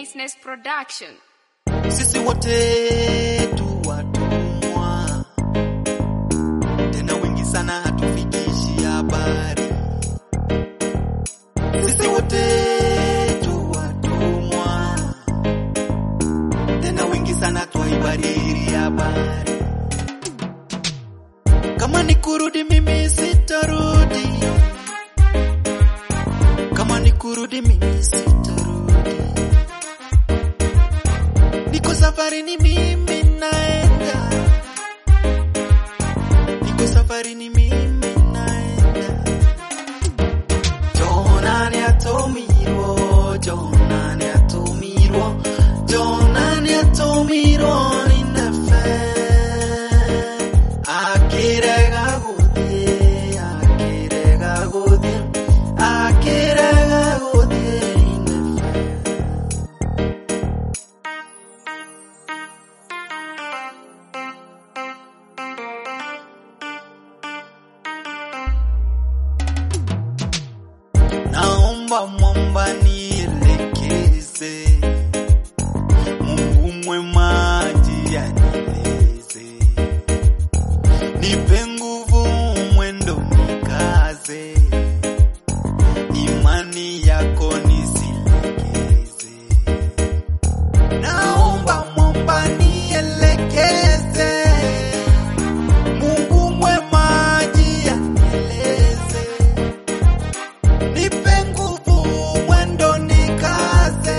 Niceness Production. sisi wote tu watumwa, tena wengi sana hatufikishi habari. Sisi wote tu watumwa, tena wengi sana twaibariri habari. Kama ni kurudi, mimi sitarudi. Kama ni kurudi, mimi sitarudi. Niko safari ni mimi naenda, niko safari ni mimi naenda. Jonani atomirwo, Jonani atomirwo, Jonani atomirwo ninafe. Akirega guthie, akirega guthie, akirega guthie ninafe. naomba mwamba nielekeze, Mungu mwema njia nieleze, nipe nguvu mwendo nikaze, imani yako nisilegeze. Naomba mwamba nielekeze, Mungu mwema njia nieleze nipe nguvu mwendo nikaze,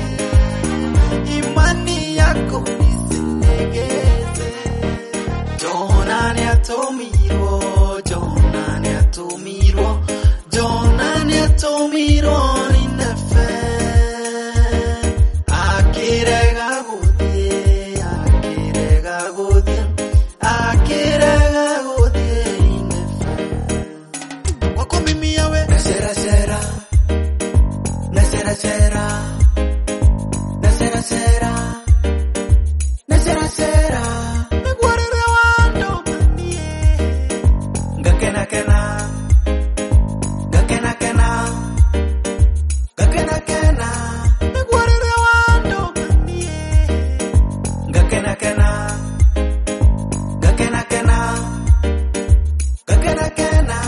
imani yako nisilegeze. Jonani atomirwo, Jonani atomirwo, Jonani atomirwo ninafe. Akirega guthie, akirega guthie, akirega guthie ninafe wako mimi yawe nasera sera nasera sera nasera sera nasera sera nagwarire wando manie ngakena kena ngakena kena ngakena kena nagwarire wando manie ngakena kena ngakena kena ngakena kena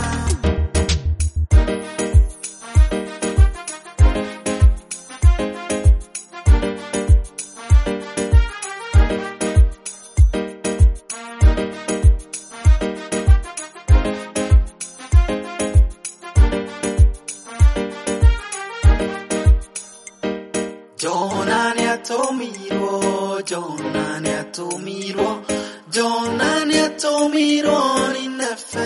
Jonani atomirwo, Jonani atomirwo, Jonani atomirwo ninafe.